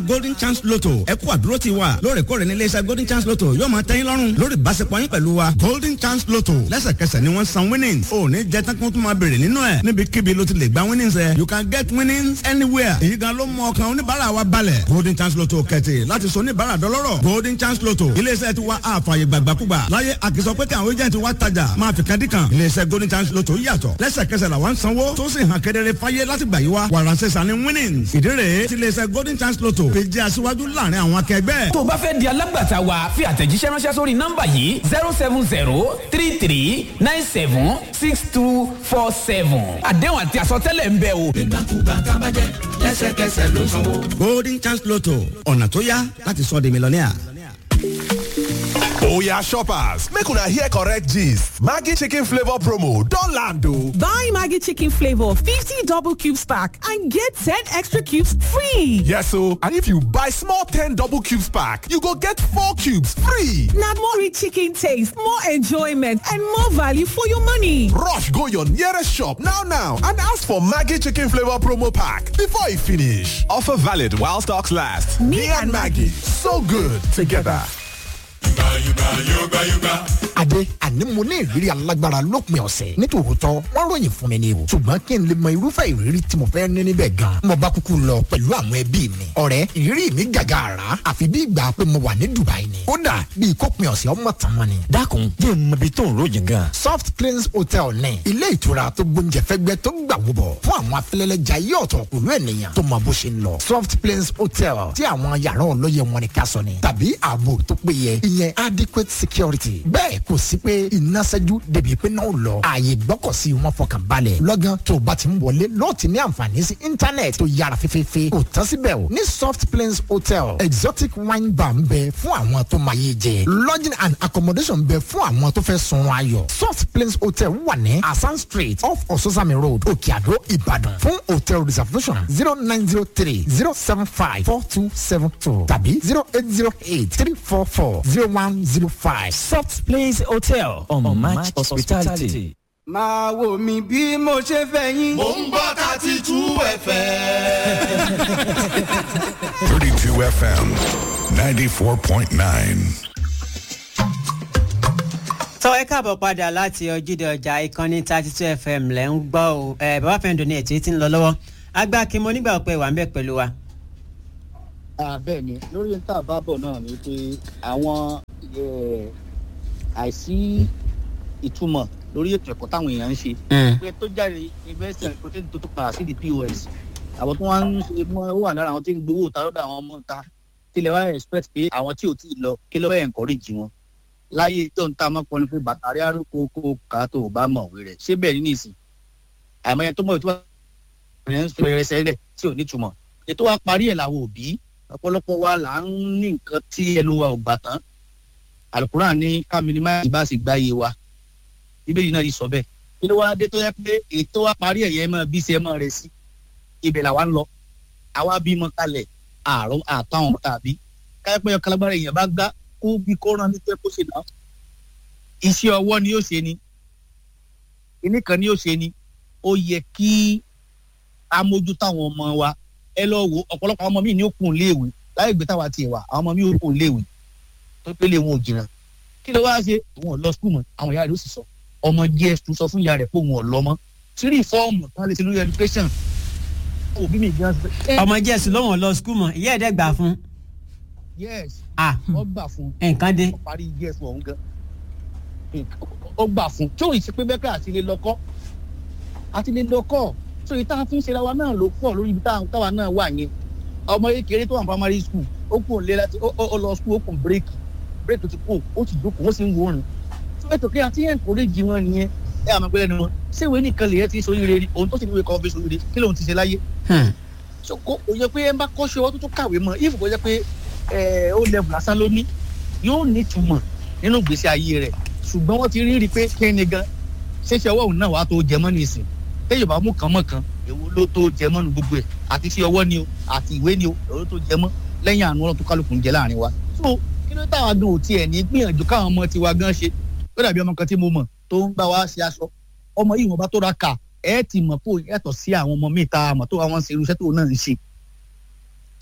golden chance lotto ẹ kú àdúró ti wa lóòrèkóòrè ní iléeṣẹ́ golden chance lotto yóò máa tẹ́yìn lọ́rùn lórí ìbáṣepọ̀ yín pẹ̀lú wa golden chance lotto lẹ́sẹ̀kẹsẹ̀ ni wọ́n san winnings ò ní jẹ́ tán kí wọ́n tún máa béèrè nínú ẹ̀ níbikíbi ló ti lè gba winnings ẹ̀ you can get winnings anywhere èyí gan ló mú ọkàn oníbàárà wa balẹ̀ golden chance lotto kẹ̀tì láti sọ oníbàárà dọlọ́rọ̀ golden chance lotto iléeṣẹ́ ti wa àfààyè gbàgbàkúgbà láyé àkìsọ pé kí àwọn agent wa tajà máa fi kadìkan iléeṣẹ́ golden chance lotto yàtọ̀ lẹ́sẹ̀kẹsẹ̀ làwọn sanwó tó sì hàn kedere fáyé láti gbà yí wa wàràǹsẹ̀ sani winnings ìdí rèé ti iléeṣẹ́ golden chance lotto fi jẹ́ aṣíwájú láàrin àwọn akẹgbẹ́. tó o bá fẹ́ di alágbàtà wa fi àtẹ̀jíṣẹ́ ránṣẹ́ sórí nọ́mbà yìí zero seven zero three three nine seven six two four seven àdéhùn àti àsọtẹ́lẹ̀ ń bẹ o. ìgbàkúgbà kábàjẹ́ lẹ́sẹ̀kẹsẹ̀ ló sanwó. golden chance lotto ọ̀nà tó yá láti sọ di mílíọ̀nìà. Oya shoppers, make una hear correct gist. Maggi chicken flavor promo don land o. Buy Maggi chicken flavor 50 double cubes pack and get 10 extra cubes free. Yes o, and if you buy small 10 double cubes pack, you go get 4 cubes free. Na more rich chicken taste, more enjoyment and more value for your money. Rush go your nearest shop now now and ask for Maggi chicken flavor promo pack before e finish. Offer valid while stocks last. Me and Maggi, so good together. Adé àní mo ní ìrírí alágbára lópin ọ̀sẹ̀ nítòótọ́ wọ́n ròyìn fún mi ni o ṣùgbọ́n kí n lè mọ irúfẹ́ ìrírí tí mo fẹ́ ní níbẹ̀ gan mo bá kúkú lọ pẹ̀lú àwọn ẹbí mi ọ̀rẹ́ ìrírí mi gàgà àrà àfi bí ìgbà pé mo wà ní Dubai ni kódà bí ìkópin ọ̀sẹ̀ ọmọ tàn mọ́ ni. dákun jẹ́ n mọ ibi tó ń ròyìn gan. Soft Cleans Hotel ní ilé ìtura tó gbóúnjẹ fẹ́gbẹ́ tó gbà wúbọ̀ fún àwọn afẹ́lẹ́lẹ́jà yí ọ̀tọ̀ pẹ̀lú ènìyàn tó mọ bó ṣe ń lọ Soft Cleans Hotel tí àwọn yàrá olóye wọn ni ká sọ ni tàbí ààbò tó péye ìyẹn adequate security bẹ́ẹ̀ kò sí pé iná ṣẹ́jú débi pé náà lọ ààyè gbọ́kọ̀sí wọn fọkàn balẹ̀ lọ́gán tó o bá ti ń wọlé lọ́ọ̀ ti ní àǹfààní sí íńtánẹ̀tì tó yára fífífí kò tán síbẹ̀ o ní Soft Plains Hotel exotic wine bar ń bẹ fún àwọn tó máa yé jẹ lodging and accommodation ń bẹ fún àwọn tó fẹ́ sun ayọ̀ Soft Plains Hotel wà ní Asan Street off Ososami Road Òkè Àdó Ìbàdàn fún hotel reservation zero nine zero three zero seven five four two seven two tàbí zero eight zero eight three four four zero one zero five Soft Place Hotel on, on Match Hospitality. máa wò mí bí mo ṣe fẹ́ yín. mò ń gbọ́ thirty two fm. 32 FM 94.9. tọ́ ẹ káàbọ̀ padà láti ojúde ọjà ìkànnì thirty two fm lẹ́ ń gbọ́ o ẹ bàbá fẹ́ǹdọ̀ ní ètò tí ń lọ lọ́wọ́ agbá kí mo nígbà pé wà ń bẹ̀ pẹ̀lú wa. bẹ́ẹ̀ ni lórí níta àbábọ̀ náà ni pé àwọn àìsí ìtumọ̀ lórí ètò ẹ̀kọ́ táwọn èèyàn ń ṣe pé tó jáde yunifásitì àti pé tó tó padà sí di pos àwọn tó wọ́n ń ṣe mọ́ ó wà lára àwọn tí ń gbowó ta lọ́dọ̀ àwọn ọmọ ta tilẹ̀ wá expect pé àwọn tí ò tí ì lọ kí ló fẹ́ encourage wọn láyé tó ń ta mọ́pọ́ ni pé bàtàrí àrùkò kó ká tó o bá mọ̀ òwe rẹ̀ ṣé bẹ́ẹ̀ ní nìsín àìmọye tó mọ̀ tó bá ń fi rẹ̀ sẹ́lẹ̀ tí ò ní túmọ̀ ètò wa parí ẹ̀ làwọn òbí ọ̀pọ̀lọpọ̀ wa là ń ní nǹkan tí ẹnu wa ò gbà tán àlùkùrán ní ká minimize bá sì gbáyé wa bíbélì náà yìí sọ bẹ́ẹ̀ kí ló wá dé tó yẹ pé ètò wa parí ẹ̀yẹ mọ́ bí ṣe mọ́ rẹ̀ sí ibẹ̀ làwa ń lọ àwa bímọ kalẹ̀ àrùn àtàwọn tàbí káyọ̀pẹ́ ọ̀kalagbára èèyàn bá gbá kó bí kó rán nípa kó ṣe náà iṣẹ́ ọwọ́ ni yóò ṣe ni kíní kan ni yóò ṣe ni ó yẹ kí a mójú táwọn ọmọ wa ẹ lọ wo ọ̀pọ̀lọpọ̀ àwọn ọmọ mi ní òkun léèwé láì gbé táwa tiẹ̀ wà àwọn ọmọ mi òkun léèwé tó pélé wọn ò jìnnà kí ló wá ṣe òun ò lọ skul mọ́ àwọn ìyá rẹ̀ ó sì sọ ọmọ gs tún sọ fún ìyá rẹ̀ pé òun ò lọ mọ́ tírí fọ́ọ̀mù tá a lè ṣe lórí education òbí mi gan. ọmọ jẹ́sì lọ́wọ́n lọ skul mọ̀ ìyá ẹ̀dẹ́ gbà fún. yes ah wọ́n gbà fún nǹkan dé. ó parí gs ọ̀hún gan ó gbà fún tí òun ìṣe pé bẹ́ẹ̀ àti lè lọ́kọ́ àti lè lọ́kọ́ so ìta fi ń ṣe ra wa náà ló pọ̀ lórí ibi táwa náà wà yẹn ọmọ kékeré tó wà ní primary school ó kù ń lé láti ó lọ school ó kù bírèkì bírèkì tó ti kù ó ti dúkù ó sì ń wòrán so ètò kí àti yẹn kò lè jí wọn nìyẹn ẹ àmọ́ pẹ́lẹ́ ni wọn ṣé ìwé nìkan lè yẹ ti sọ ire òun tó sì ní ìwé kan fi sọ ire kí lóun ti ṣe láyé so kò yẹ pé ẹ bá kọ́ṣe ọwọ́ tó tó kàwé mọ́ if kò yẹ pé ẹ ó level lásán ló ní yóò ní ìtumọ̀ nínú ìgbésí ayé rẹ̀ ṣùgbọ́n wọ́n ti rí rí pé kí ni gan ṣéṣe ọwọ́ òun náà wàá tó jẹ mọ́ nìsín téèyàn bá mú kan mọ́ kan èwo ló tó jẹ mọ́ nu gbogbo ẹ̀ àti sí ọwọ́ ni o àti ìwé ni o èwo tó jẹ mọ́ lẹ́yìn àánú ọlọ́run tó kálukú ń jẹ láàrin wa. so kí ló táwa gan ò tiẹ̀ ní gbìyànjú káwọn ọmọ tiwa gan ṣe ó dàbí ọmọ kan tí mo mọ̀ tó ń bá wa ṣe aṣọ ọmọ yìí wọn bá tó ra kà ẹ ti mọ̀ pé yàtọ̀ sí àwọn ọmọ míì tá a mọ̀ tó àwọn ṣe irúṣẹ́ tó náà ń ṣe. so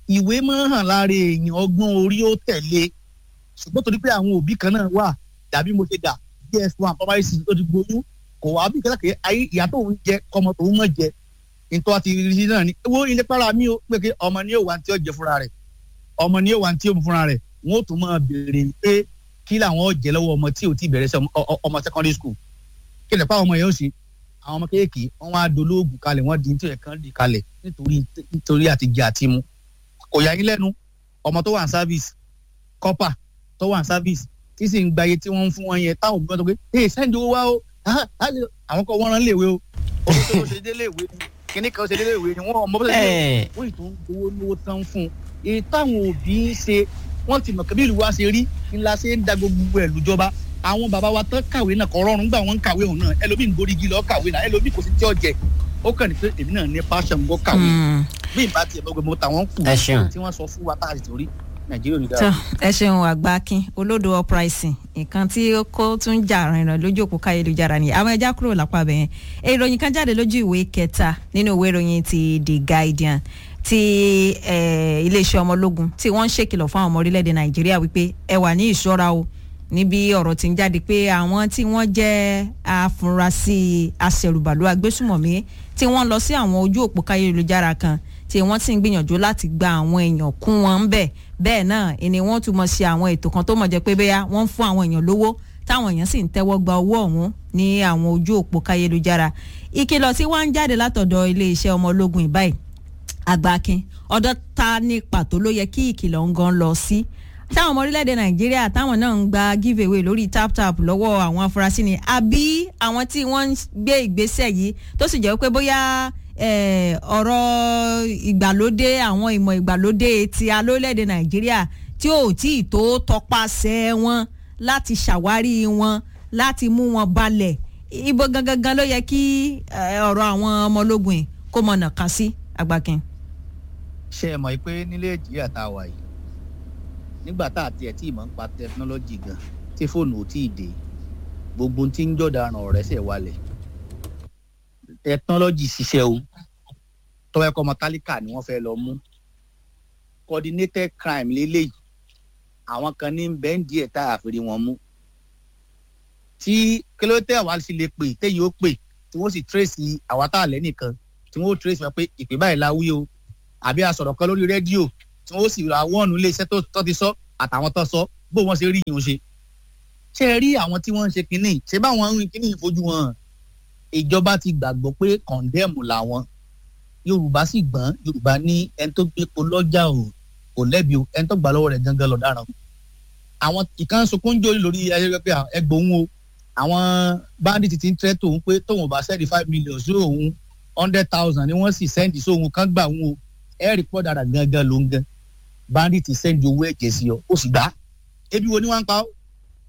ìwé máa ń hàn lára èèyàn ọgbọ́n orí ó tẹ̀lé ṣùgbọ́n torí pé àwọn òbí kan náà wà dàbí mo ṣe dà ds one primary six tó ti gboyún kò wá bí kẹ́kẹ́ ayé ìyá tó ń jẹ kọ́mọ tó ń mọ̀ jẹ nítorí àti rí náà ni wo ilé para mi ó pé kí ọmọ ní òwà tí ó jẹ fúnra rẹ̀ ọmọ ní òwà tí ó mu fúnra rẹ̀ wọn ó tún máa béèrè pé kí làwọn ó jẹ lọ́wọ́ ọmọ tí ò tí ì bẹ̀rẹ̀ sí ọmọ secondary school kí lè pa ọmọ yẹn ó ṣe àwọn ọmọ kéèké wọn wá dolóògùn kalẹ̀ wọ́n di nítorí ẹ̀kan dì kalẹ̀ nítorí nítorí àti jẹ àti mu kò yà yín lẹ́nu ọmọ tó wà ní service kọ́pà tó wà ní service tí sì ń gba iye tí wọ́n ń fún wọn yẹn táwọn òbí wọn tó pé ee sẹ́ńdì owó wá o àwọn kan wọ́n rán léèwé o owó tó ṣe dé léèwé ni kíní kan ṣe dé léèwé ni wọ́n mọ bó ṣe dé wọ́n ì tó ń gbowó lówó tán fún un èyí táwọn òbí ń ṣe wọ́n ti mọ̀ kí bí ìlú wa ṣe rí ńlá ṣe ń da gbogbo ẹ̀ lùjọba àwọn bàbá wa tán kàwé náà kọ́ rọrùn gbà wọ́n ń kàwé òun náà ẹlòmíì ń gorí igi lọ kàwé náà ẹlòmíì kò sí tí ọ̀jẹ̀ ó kàn ní pé èmi náà ní passion gbọ́ kàwé bí ìbá tiẹ̀ bọ́ gbogbo tàwọn kù tí wọ́n sọ fún wa tá a sì torí nàìjíríà ò ní dára. ẹ ṣeun àgbákin olódo uprising nǹkan tí kò tún jà rìnrìn lójú òpó káyélujára ni àwọn ẹja kúrò lápá bẹ̀yẹn ìròyìn kan jáde lójú ìwé kẹta nínú ìwé ìròyìn ti the guardian ti iléeṣẹ́ ọmọ ológun tí wọ́n ń ṣèkìlọ̀ fún àwọn ọmọ orílẹ̀-èdè nàìjíríà wípé ẹ wà ní ìṣọ́ra o níbi ọ̀rọ̀ tí ń jáde pé àwọn tí wọ́n jẹ́ afurasí aṣẹ̀rùbàlù agbésùmọ̀mí tí wọ́n lọ sí àwọn ojú òpó káyélujára kan tí wọ́n sì ń gbìyànjú láti gba àwọn èèyàn kún wọn ń bẹ̀ bẹ́ẹ̀ náà ni wọ́n tún mọ̀ sí àwọn ètò kan tó mọ̀ jẹ́ pé bẹ́yà wọ́n ń fún àwọn èèyàn lówó táwọn èèyàn sì ń tẹ́wọ́ gba owó ọ̀hún ní àwọn ojú òpó káyélujára ìkìlọ̀ tí wọ́n ń jáde látọ̀dọ̀ iléeṣẹ́ ọmọ ológun ìbáyìí àgbàkin ọ̀dọ̀ ta ní pàtó ló yẹ kí ìkìlọ̀ ń gan lọ sí táwọn ọmọ orílẹ̀-èdè nàìjíríà táwọn náà ń gba give away lórí tap tap lọ́wọ́ àwọn afurasí ni àbí àwọn tí wọ́n ń gbé ìgbésẹ̀ yìí tó sì jẹ́ pé bóyá ọ̀rọ̀ ìgbàlódé àwọn ìmọ̀ ìgbàlódé ti alólẹ̀dẹ̀ nàìjíríà tí ò tí ì tó tọpasẹ̀ wọn láti ṣàwárí wọn láti mú wọn balẹ̀ ibo gangan ló yẹ kí ọ̀rọ̀ àwọn ọmọ ológun yìí kó mọ̀nà kan sí àgbàkin. ṣé ẹ mọ̀ pé nílé nàìjíríà tá a wà yìí nígbà tá a tiẹ̀ tí ì mọ̀ ń pa tẹkinọ́lọ́jì gan tí fóònù ò tí ì dé gbogbo tí ń jọ̀daràn ọ̀rẹ́ sẹ̀ wálẹ̀ tẹkinọ́lọ́jì ṣiṣẹ́ o tọ́wọ́ ẹ̀kọ́ ọmọ tálíkà ni wọ́n fẹ́ lọ mú coordinated crime lélẹ́yìí àwọn kan ní bẹ́ńdì ẹ̀ tá a fèrè wọn mú tí kílódé àwa sì lè pè téyìn ó pè tí wọ́n sì trace àwa tá a lẹ́ nìkan tí wọ́n ó trace wọn pé ìpè báyìí la wí o àbí a sọ̀rọ̀ kan lórí rédíò tí wọ́n ó sì ra wọ́ọ̀nù ilé iṣẹ́ tó ti sọ àtàwọn tó sọ bó wọ́n ṣe rí yìí ń ṣe ṣé ẹ rí àwọn tí wọ́n ń ṣe kínní ṣé báwọn ń rìn kínní ìfojú wọn ìjọba ti gbàgbọ́ pé kọ̀ǹdẹ́ẹ̀mù làwọn yorùbá sì gbọ́n yorùbá ní ẹni tó gbé epo lọ́jà ò kò lẹ́bi o ẹni tó gbà lọ́wọ́ rẹ̀ gangan lọ́daràn àwọn ìkan sunkún jó lórí ayẹyẹ pé ẹgbòun o àwọn bandit ti ń tẹ́ tòun pé tóun bá sẹ́ẹ̀dì five million sí òun hundred thousand ni wọ́n sì sẹ́ẹ̀dì sóhun kan gbà òun o ẹ̀rì pọ̀ dára gangan ló ń gan bandit sẹ́ẹ̀dì owó ẹ̀jẹ̀ sí ọ ó sì gbà ebi wo ni wọ́n ń pa ó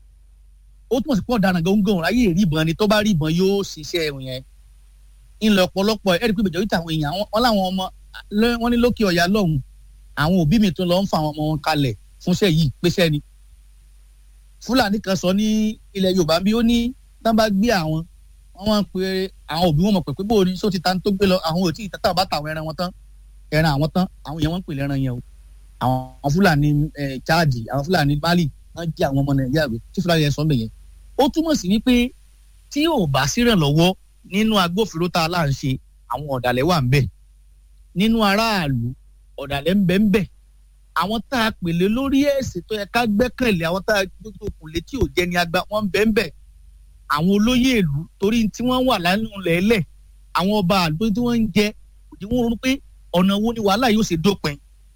ó túmọ̀ sí pọ̀ dára gangan ráyè rí ìbọn ni tó bá rí ìbọn yóò ṣiṣẹ́ yẹn ńlọ ọ̀pọ̀lọpọ̀ ẹ̀rí pé ìbẹ̀jọ́ ìtàwọn èèyàn wọn láwọn ọmọ wọn ní lókè ọ̀yà lọ́hùn àwọn òbí mi tó lọ ń fa àwọn ọmọ wọn kalẹ̀ fúnṣẹ́ yìí péṣẹ́ ni. fúlàní kan sọ ní ilẹ̀ yorùbá bí ó ní tán bá gbé àwọn wọn máa ń pe àwọn òbí wọn mọ̀ pé pé bó o ní só ti ta tó gbé lọ àwọn ò tí ì tàtà bá tàwọn ẹran wọn tán ẹran àwọn tán àwọn èèyàn wọn ń pè lẹ́ran yẹn o àwọn fúlàní chaadi àwọn fúlàní mali wọn jí àwọn ọmọ nàìjíríà gbé tí fúlàní yẹn sọ ń bẹ̀ yẹn ó túmọ̀ sí wípé tí ò bá sírànlọ́wọ́ nínú agbófinró tá a là ń ṣe àwọn ọ̀dàlẹ̀ wà ń bẹ̀ nínú aráàlú ọ̀dàlẹ̀ ń bẹ̀ ń bẹ̀ àwọn tá a pèlè lórí ẹ̀sìn tó yẹ ká gbẹ́kẹ̀lé àwọn tá a gbogbo kò létí ò jẹ́ ni agba wọ́n ń bẹ̀ ń bẹ̀ àwọn olóyè ìlú torí tí wọ́n wà lánàá lẹ́lẹ̀ àwọn ọba àlùkò tí wọ́n ń jẹ òjì wọn ronú pé ọ̀nà wo ni wàhálà yóò ṣe dópin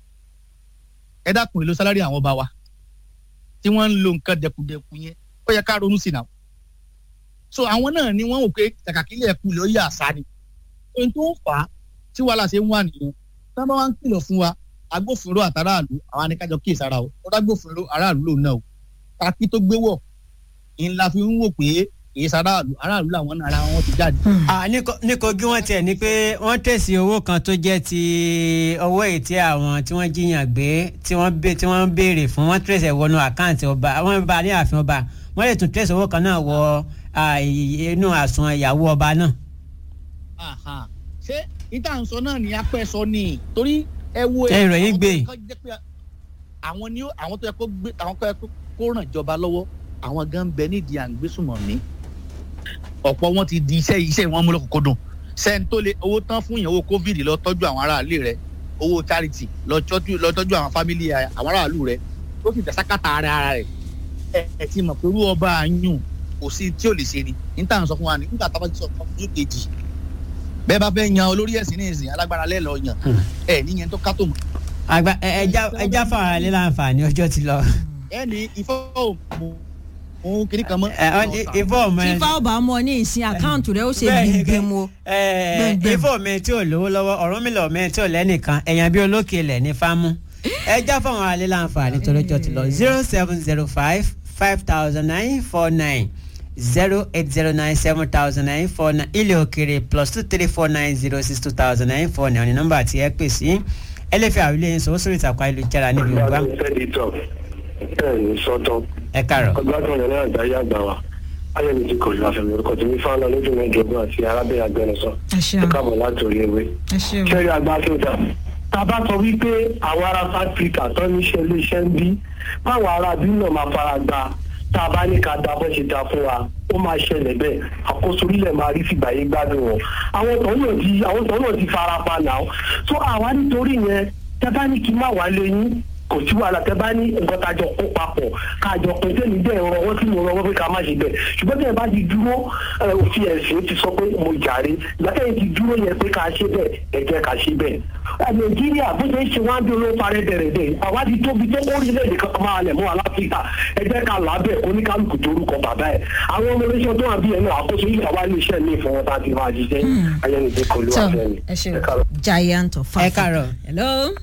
ẹ dákun èlò sálárì àwọn ọba wa tí wọ́n ń lo nǹkan dẹkùdẹkù yẹn ó yẹ ká ronú sí náà so àwọn náà ni wọn wò pé kàkàkílẹ̀ ẹ̀kú ló yẹ àṣà ni ohun tó ń fà á tí wàhálà ṣe ń wà nìyẹn tábà wá ń kìlọ̀ fún wa agbófinró àtàràlù àwọn anìkájọ kíyèsí ara o ó dágbófinró aráàlú lòun náà o kákí tó gbé wọ̀ ńlá fi ń wò pé èyí sàráàlú aráàlú làwọn náà ara wọn ti jáde. ní kogi wọn tiẹ̀ ní pé wọ́n tẹ̀sí owó kan tó jẹ́ ti owó ètí àwọn tí wọ́n jiyàn gbé tí wọ́n béèrè fún wọ́n tẹ̀sí wọnú àkáǹtì ọba wọ́n bá ní ààfin ọba wọ́n lè tún tẹ̀sí owó kan náà wọ inú àsùn ìyàwó ọba náà. ṣé ìta ń sọ náà ní apẹ́ sọ ni torí ẹ wo Ẹ ìròyìn àwọn gbé. tó jẹ́ pé àwọn ni ó- àwọn tó yẹ kó gbé àwọn tó yẹ kó kó ràn ìjọba lọ́wọ́ àwọn gan bẹ nídìí à ń gbé sùnmọ̀ mí ọ̀pọ̀ wọn ti di iṣẹ́ iṣẹ́ wọn mú lọ́kùnkúndùn sẹ́ni tó lè owó tán fún yẹn owó covid lọ tọ́jú àwọn aráàlú rẹ owó charity lọ tọ́jú lọ tọ́jú àwọn family ẹ, àwọn aráàlú rẹ ó sì tẹ̀sákàtà ara ara rẹ̀ ẹ ẹ ti mọ̀ pé irú ọba àyùn kò sí tí ò lè ṣe ni níta ń sọ fún wa ní nígbà tá a bá ti sọ fún ojú kejì bẹ́ẹ̀ bá fẹ́ yan olórí ẹ̀sìn ní ìsìn alágbára lẹ́ẹ̀lọ́ yan ẹ níyẹn tó kátó mọ́ àgbà ẹ- ẹja ẹja fún ara lé láǹfààní ọjọ́ ti lọ. ẹ ní ifọ̀ òmù òun kìnnì kan mọ́. ẹ ọ ní ifọ̀ ọmọ ẹ fífa ọba mọ ní ìsìn àkáǹtì rẹ ó ṣe Bẹ́ẹ̀ni, gbẹngbẹm o. ẹ Gbẹ̀ngbẹ̀m. ifọ̀ mi tí ò lówó lọ́wọ́ ọ̀rọ̀ mi lọ mi tí ò lẹ́nìkan ẹ̀yàn bí olókè ilẹ̀ ní fámú ẹja fún àwọn alẹ́ láǹfààní tó lọ́jọ́ ti lọ zero seven zero five five thousand nine four nine zero eight zero nine seven thousand nine four nine ilé òkèrè plus two three four nine zero six two thousand nine four nine ní nọ́mbà tí ẹ pè sí ẹ lè fi àwílé yín sọ sórí ìtàkùn ayélujára níbi ìgbà bẹ́ẹ̀ni sọ́tọ̀. ẹ kàrọ̀. ọgbàgbọ́n yẹn náà gbáyé àgbà wa ayẹni ti kò lù àfẹ̀mí orúkọ tí mi fáwọn náà lójú mẹ́jọgbọ́n àti arábẹ́rẹ́ agbẹnusọ. ẹ ṣeun ẹ káàbọ̀ láti orí ewé. ẹ ṣeun. kẹ́rì àgbà tó dà. tá a bá sọ wípé àwọn ará áfíríkà tó ní iṣẹ́ iléeṣẹ́ ń bí báwọn ará bí náà máa fara gba tá a bá ní ká da bó ṣe da fún wa ó máa ṣẹlẹ̀ bẹ́ẹ̀ àkóso orílẹ̀ máa rí fìgbàyé gbádùn wọn. àwọn tó náà ti àwọn tó náà ti fara pa náà. tó àwa nítorí yẹn tẹ́ bá ní kí n má wá lé yín kò sí wàhálà tẹ bá ní nǹkan tá a jọ kó papọ̀ ká a jọ pé sẹ́ni bẹ́ẹ̀ rọwọ́ tí mo rọwọ́ pé ká má ṣe bẹ́ẹ̀ ṣùgbọ́n tẹ̀ bá ti dúró ẹ, òfin ẹ̀sìn ti sọ pé mo jàre látẹ̀yìn ti dúró yẹn pé ká ṣe bẹ́ẹ̀ ẹ jẹ́ ká ṣe bẹ́ẹ̀. ẹ, nàìjíríà bó ṣe ń ṣe wá ń bí olóò parẹ́ bẹ̀rẹ̀ bẹ́ẹ̀ àwa ti tóbi tó orílẹ̀-èdè kan máa lẹ̀ mọ́ aláfíríkà ẹ jẹ́ ká làábẹ̀ oníkálukú torúkọ bàbá ẹ̀ àwọn ọmọ oníṣẹ́ tó wà bí ẹ̀ náà àkóso yìí àwa ní iṣẹ́ ní ìfọwọ́ta ti máa ṣiṣẹ́ ayẹnìdẹ́ kò ló wà So, fẹ́mi. ẹ ṣeun giant of ẹ kàrọ̀. hello.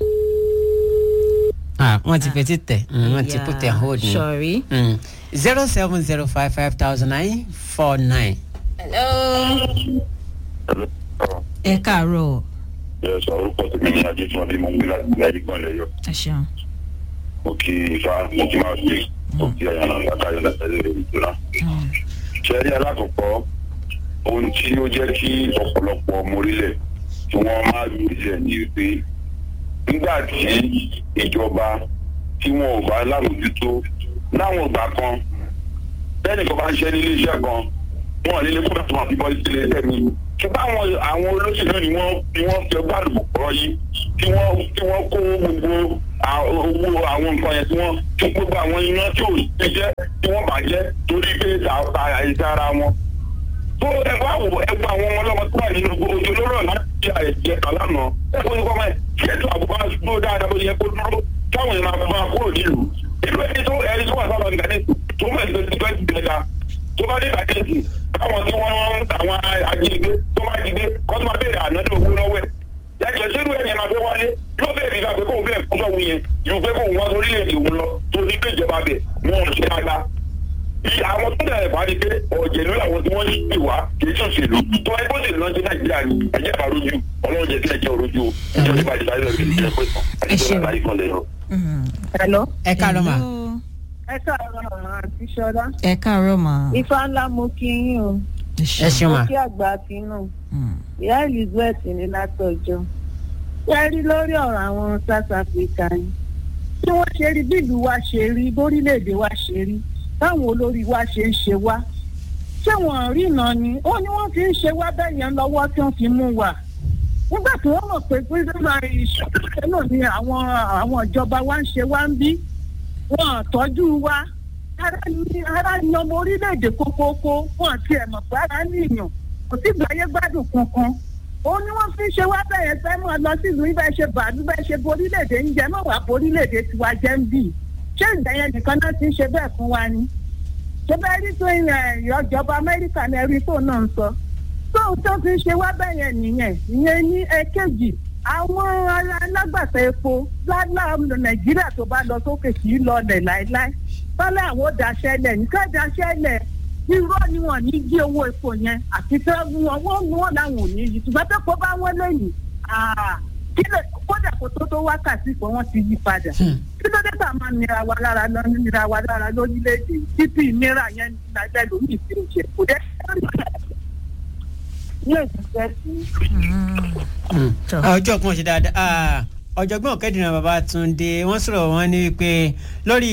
ah wọ́n ti fetí tẹ̀ mm, wọ́n ti put their hold ni. sorry. zero seven zero five five thousand nine four nine. hello. ẹ kàrọ̀ ẹ sọ orúkọ tèmi ní ajé tí wọn bí mo ń gbé láti láì gbọ́n lẹ́yọ ẹ ṣeun. mo kí ifá mo kí máa ṣe mo kí ẹyàn àtàyọ látẹlẹ ìtura. ṣẹ́rí alákọ̀ọ́kọ́ ohun tí ó jẹ́ kí ọ̀pọ̀lọpọ̀ ọmọ orílẹ̀ tí wọ́n máa gbèsè ní pé nígbà tí ìjọba tí wọn ò bá lámòjútó láwọn ìgbà kan bẹ́ẹ̀ni kan bá ń ṣe ní iléeṣẹ́ kan wọn ò ní lè kúrò tó máa fi bọ́ sí iléeṣẹ́ mi ṣùgbọ́n àwọn àwọn olóṣèlú ni wọ́n ni wọ́n fi ọgbà àdùgbò pọ̀ yìí tí wọ́n tí wọ́n kó gbogbo à- owó àwọn nǹkan yẹn tí wọ́n tí gbogbo àwọn iná tí ò ṣe jẹ́ tí wọ́n bàjẹ́ torí pé ta àìsàn ara wọn. tó ẹ bá wò ẹ gba àwọn ọmọ ọlọ́mọ tó wà nínú ojú olóró láti àìjẹ kàlánà ẹ kó ní kọ́mọ ẹ kí ètò àbúkọ́ dúró dáadáa bó yẹ kó dúró káwọn èèyàn máa bá kúrò nílùú. ìlú ẹni tó ẹni tó wà sábà nígbà ní tó mọ̀ ní twenty twenty gbẹ̀dá tó bá dé ìbàdí káwọn tí wọ́n ń àwọn ajínigbé tó máa jí gbé kó tó máa béèrè ànádó owó lọ́wọ́ ẹ̀. yàtọ̀ sínú ẹ̀yìn máa fẹ́ wálé yóò béèrè ìgbà pé kóun bẹ́ẹ̀ kọ́sọ̀ wù yẹn yóò fẹ́ kóun wá sórílẹ̀-èdè òun lọ tó ní pé ìjọba bẹ̀ wọn ò ṣe àgbà. Iye àwọn tó dẹ̀ bá rí pé ọ̀jẹ̀lú làwọn tí wọ́n ń ṣe wá kì í ṣòṣèlú tó ẹgbẹ́ òṣèlú náà ṣe nàìjíríà ni ẹ̀jẹ̀ bá rojú ọlọ́run jẹ́ kí ẹ̀jẹ̀ rojú o ìjọba ìbàdí láyé lọ́ọ́ fi ìjọba pé àti ìjọba láyé kan lẹ́yìn. Hello. ẹ káàárọ̀ mà. ẹ káàárọ̀ àǹtí ṣọlá. ẹ káàárọ̀ mà. ifá ńlá mo kí yín o. ẹ ṣeun mà. mo kí àgbà kínú. ìyá elizabeth ní látọjọ́. ṣé ẹ rí lórí ọ̀rọ̀ àwọn south africa ni. tí wọ́n ṣe rí bí ìlú wa ṣe rí bórílẹ̀-èdè wa ṣe rí báwọn olórí wa ṣe ń ṣe wá. ṣé wọ́n rí iná ni ó ní wọ́n fi ń ṣe wá bẹ́ẹ̀ yẹn lọ́wọ́ tí wọ́n fi mú wa nígbà tí wọ́n mọ̀ pé pírísìmà ìṣòro náà ni àwọn àwọn ìjọba wa ń ṣe wá ń bí wọn tọ́jú wa ara ní ara ní ọmọ orílẹ̀-èdè kókókó wọn ti ẹ̀ mọ̀ pé ara ní ìyàn kò sí gbáyé gbádùn kankan ó ní wọ́n fi ṣe wá bẹ̀rẹ̀ fẹ́ mọ́ lọ sílùú ibẹ̀ ṣe bàálù bẹ́ẹ̀ ṣe borílẹ̀-èdè ń jẹ́ mọ́ wà borílẹ̀-èdè tiwa jẹ́ ń bì ṣé ìgbẹ́yẹn nìkan náà ti ń ṣe bẹ́ẹ̀ fún wa ni ṣé bẹ́ẹ̀ rí tó ìjọba amẹ́ríkà ní ẹ̀rí tó náà ń sọ tóun tó fi ṣe wá bẹ́yẹn nìyẹn ìyẹn ní ẹ̀kejì àwọn ará alágbàtà epo lálá nàìjíríà tó bá lọ sókè kì í lọlẹ̀ láéláé bọ́lá àwọn ò daṣẹ́lẹ̀ nǹkan daṣẹ́lẹ̀ irọ́ ni wọ́n ní jí owó epo yẹn àti tí wọ́n wọ́n mú wọn láwọn ò ní yí ṣùgbọ́n tó kó bá wọ́n lẹ́yìn kílẹ̀ kódà kó tó tó wákàtí pé wọ́n ti yí padà kí ló dé tá a máa nira wa lára lọ nira wa lára lórílẹ̀‐èdè títí ìnira yẹn lábẹ́ lómi ìfìrò ṣe kò dé ọjọ́ kan ṣe dáadáa ọ̀jọ̀gbọ́n kẹ́dìrín babatunde wọ́n sọ̀rọ̀ wọn ní wípé lórí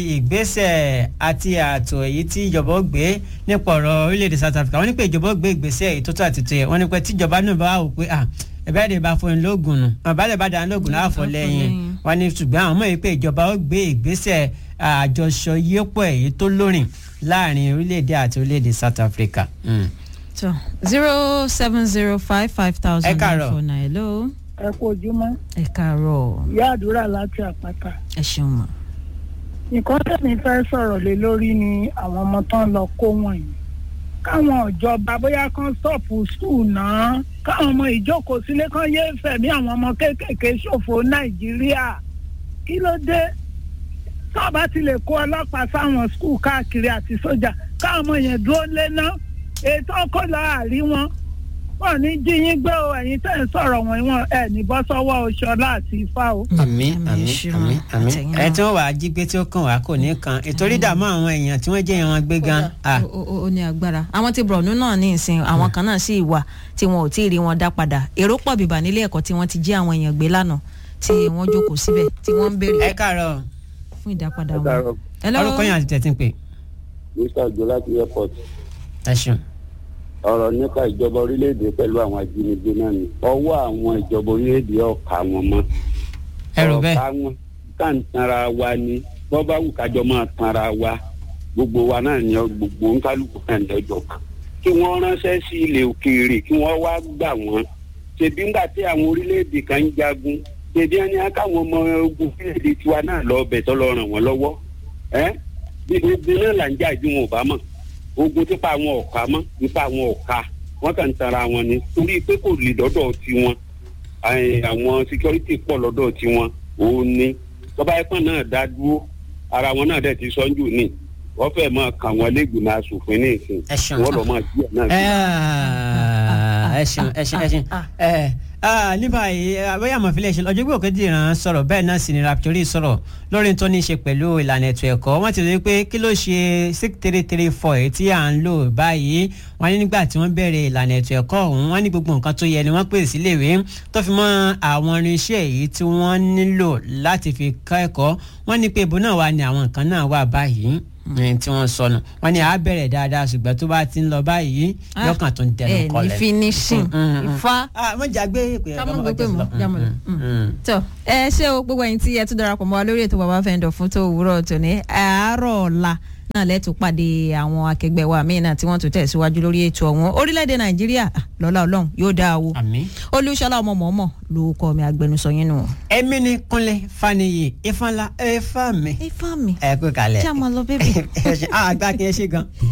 ìgbésẹ̀ àti ààtò èyí tí ìjọba ó gbé nípa ọ̀rọ̀ orílẹ̀-èdè south africa wọ́n ní pé ìjọba ó gbé ìgbésẹ̀ èyí tó tó àti tó yẹ wọ́n ní pé tíjọba náà bá wò pé ah ẹ̀bẹ́ àdè bá fún un lóògùn nù àbálẹ̀ bá dà lóògùn náà fọ́ lẹ́yìn wọ́n ní ṣùgbọ́n àwọn mọ̀ yìí pé ìjọba ó gbé ìgbésẹ̀ àjọṣọ yípo èyí tó lórin láàrin orílẹ̀-èdè àti orílẹ̀-èdè south africa. Mm. so zero seven zero five five thousand Ẹ káàárọ̀. four nine hello. ẹ kú ojúmọ́ ẹ káàárọ̀ ìyá àdúrà láti àpáta ẹ ṣeun mọ. nǹkan tẹ̀mí fẹ́ sọ̀rọ̀ lé lórí ni àwọn ọmọ tán lọ kó wọ̀nyí káwọn ìjọba bóyá kan stọ̀pù skul náà káwọn ọmọ ìjókòó sílé kan yé fẹ̀mí àwọn ọmọ kéékèèké ṣòfò nàìjíríà kí ló dé tọ́ọ̀bá ti lè kó ọlọ́pàá sáwọn skul káàkiri àti sójà káwọn ọmọ yẹn dúró lé ná ètò ọkọ̀ láàrí wọn wọn ní jí yín gbé o ẹ̀yin tẹ̀ ń sọ̀rọ̀ wọn wọn ẹ̀ ní bọ́ sọ́wọ́ oṣọlá àti ifá o. àmì àmì àmì àmì ẹ tí wọn wàá jí gbé tí ó kàn wá kò ní kan ìtorí dààmú àwọn èèyàn tí wọn jẹ èèyàn wọn gbé gan. ah. ó ó- ó ní agbára àwọn ti bọ̀rọ̀nù náà ní ìsìn àwọn kan náà sì wà tí wọn ò tí ì rí wọn dá padà èrò pọ̀ bìbà nílé ẹ̀kọ́ tí wọ́n ti jí àwọn èèyàn gbé lánàá tí wọ́n jókòó síbẹ̀ tí wọ́n ń béèrè ẹ káàárọ̀ fún ìdápadà Ẹ wọn. káàárọ̀. Hello? orúkọ yẹn àti tẹ̀sí ń pè. mr ojo láti airport ẹ ṣeun. ọ̀rọ̀ nípa ìjọba orílẹ̀-èdè pẹ̀lú àwọn ajínigbé náà ni ọwọ́ àwọn ìjọba orílẹ̀-èdè ọ̀ka wọn mọ́. ẹ rò bẹ́ẹ̀. ọ̀ka wọn ká ń tanra wa ni bọ́ bá wù kájọ máa tanra wa gbogbo wa náà ni gbogbo nkálukú náà ní ọjọ́ kan kí wọ́n ránṣẹ́ sí ilẹ̀ òkèèrè kí wọ́n wá gbà wọ́n ṣèbí ńgbà tí àwọn orílẹ̀-èdè kan ń jagun ṣèbí ẹni á káwọn ọmọ ogun orílẹ̀-èdè tiwa náà lọ bẹ̀ tọ́ lọ ràn wọ́n lọ́wọ́ ẹ́ bí gbogbo náà là ń jà ju wọn ò bá mọ̀ ogun típa àwọn ọ̀ka mọ́ nípa àwọn ọ̀ka wọ́n kàn ń tara wọn ni torí pé kò lè dọ́dọ̀ tiwọn Ẹ̀, àwọn security pọ̀ lọ́dọ̀ tiwọn òun ni tọ́ba ẹ̀pọ̀n náà dá dúró ara wọn náà dẹ̀ ti sọ́njù ní wọ́n fẹ́ máa kà wọ́n lẹ́gbìmọ̀ asòfin ní ìsìn wọ́n lọ́ máa díẹ̀ náà ẹ ṣeun ẹ ṣeun ẹ ṣeun ẹ ah, ní báyìí bóyá àmọ̀fílẹ̀ ṣe ọjọ́ gbòógè dìran sọ̀rọ̀ bẹ́ẹ̀ náà sì ni raptori sọ̀rọ̀ lórí tó ní í ṣe pẹ̀lú ìlànà ètò ẹ̀kọ́ wọ́n ti rí i pé kí ló ṣe six three three four èyí tí à ń lò báyìí wọ́n ní nígbà tí wọ́n bẹ̀rẹ̀ ìlànà ètò ẹ̀kọ́ ọ̀hún wọ́n ní gbogbo nǹkan tó yẹ ni wọ́n pèsè síléèwé tó fi mọ́ àwọn irinṣẹ́ èyí tí wọ́n nílò láti fi kọ́ ẹ̀kọ́ wọ́n ní pé ibo náà wà ní àwọn nǹkan náà wà báyìí ní tí wọ́n sọnù wọ́n ní à á bẹ̀rẹ̀ dáadáa ṣùgbọ́n tó bá ti ń lọ báyìí yọkàn tó ń dẹnu ẹ kọlẹ̀. ní finishing Mm, mm, mm. ifá. mo jàgbé ìpè ká mọ̀ gbé mọ̀ jámọ̀ lọ. tó ẹ ṣé o gbogbo ẹ̀yin tí ẹ tún darapọ̀ mọ́ wa lórí ètò bàbá fẹ́ǹdọ̀ fún tó òwúrọ̀ tòní àárọ̀ ọ̀la náà lẹ́tù pàdé àwọn akẹgbẹ́ wa míì náà tí wọ́n tún tẹ̀síwájú lórí ètò ọ̀hún orílẹ̀-èdè nàìjíríà ah, lọ́lá ọlọ́run yóò dáa o olùṣọ́lá ọmọ mọ̀ọ́mọ̀ ló kọ́ mi agbẹnusọ yín nù. èmi ni kúnlẹ̀ faniyi ifánlá ẹ̀fà mi. ifá mi. ẹ kú kalẹ̀. kí a máa lọ bébì. àgbà kí ẹ ṣe gan.